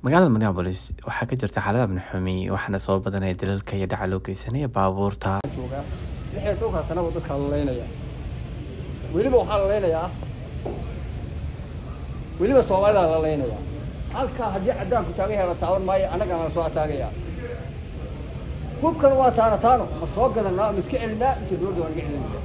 magaalada minneabolis waxaa ka jirta xaalada abnixumi waxaana soo badanaya dalalka iyo dhaca loo geysanaya baabuurta lixyo tobankaa sana buu dadka lalaynaya weliba waxaa lalaynayaa weliba soomaalidaa lalaynaya halkaa haddii caddaanku taagan yahay la taaban maayo annagana la soo ataagaya hubkan waa taana taano ma soo gadanaa ma iska celinaa mise dowladda waa naga celinaysa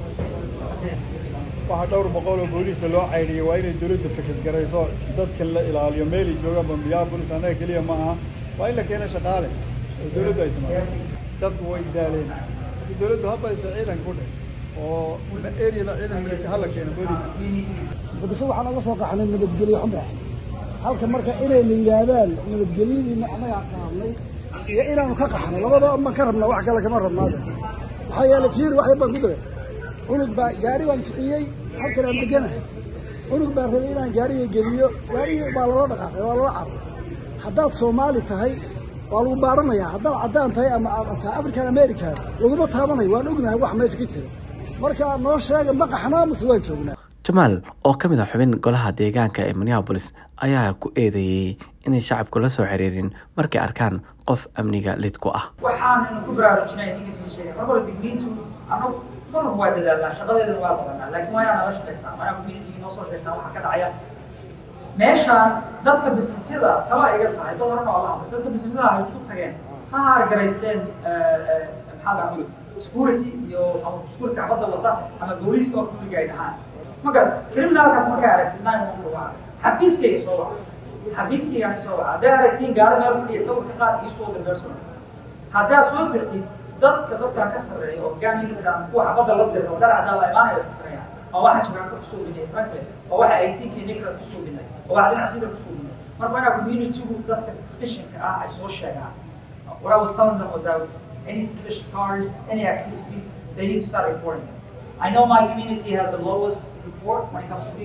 waxaa dhowr boqol oo booliisa loo caydhiyay waa inay dowladda fikis garayso dadka la ilaaliyo meelay joogaan bambiyabolis annaga keliya ma aha waa in la keeno shaqaale oo dowladdu ay timaado dadku way daaleen dowladdu habaysa ciidan ku dheh oo eriyada ciidan milita hala keeno booliis muqdisho waxaan oga soo qaxnay nabadgelyo xumbe halka marka inayna yidhaahdaan nabadgelyadiina annagaa qaadnay iyo inaanu ka qaxnay labadoo baan ka rabnaa wax kale kama rabnaade maxaa yeelay fiir wax yar baan ku diray cunug baa gaari baan kiciyey halkan aan deganahay cunug baan rabay inaan gaariga geliyo gaarigii baa lala dhaqaaqay waa lala carray haddaad soomaali tahay waa lagu baaranayaa haddaad caddaan tahay ama aad tahay african american laguma taabanayo waan ognahay wax meesha ka jira marka noo sheega ma qaxnaa mase waan joognaa jamaal oo ka mid ah xubin golaha deegaanka ee minneabolis ayaa ku eedeeyey inay shacabku la soo xiriirin markay arkaan qof amniga lid ku ah waxaannu ku baraarujinay ninka kii sheegay mar hore digniintu annagu marnaba waa dadaalnaa shaqadeedana waa badanaa laakiin waa inaa nala shaqaysaa waa inaa community noo soo sheegtaa waxa ka dhacaya meeshaan dadka businessyada tala iga tahay dad horena waa la hadlay dadka businessyada hay isku tageen ha haargaraysteen maxaa la security iyo ama security kacbadda wata ama booliiska of duliga ay dhahaan magar criminalkaas markaa aragtid nine one two waa xafiiskayga soo waca xafiiskaygaan soo waca hadday aragtiin gaari meel fadhiya sawirka qaad ii soo dir person haddaad soo dirtid dadka dadkan ka sarreeya oo hogaan unitga kuwa xabadda la dirta oo dhar cadaan la imaanaya wax fikraya oo waxa jiraanka kusoo binay frankly oo waxa ay tinkii nikrat kusoo binay oo waxa dhinac sida kusoo binay marka inaa communitygu dadka suspicionka ah ay soo sheegaan what I was telling them was that any suspicious cars, any activities, they need to start reporting them. I know my community has the lowest report when it comes to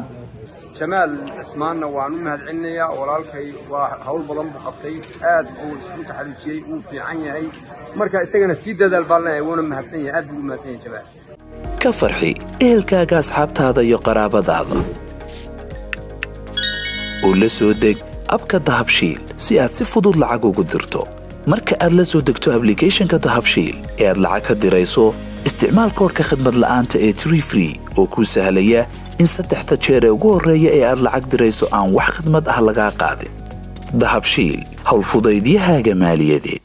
311. jamaal cismaanna waan u mahadcelinayaa walaalkay waa hawl badan buu qabtay aad uu isku taxaluujiyey wuu fiican yahay marka isagana sii dadaal baan leeyahay wuuna mahadsan yahay aad buu u mahadsan yahay jamaal ka farxi ehelkaaga asxaabtaada iyo qaraabadaada oo la soo deg abka dahabshiil si aad si fudud lacag ugu dirto marka aad la soo degto ablicathonka dahabshiil ee aad lacag ka dirayso isticmaal koorka khadmad la'aanta ee tree free oo kuu sahlaya in saddexda jeer ee ugu horreeya ee aad lacag dirayso aan wax khidmad ah lagaa qaadin dahabshiil howlfudaydiyahaaga maaliyadeed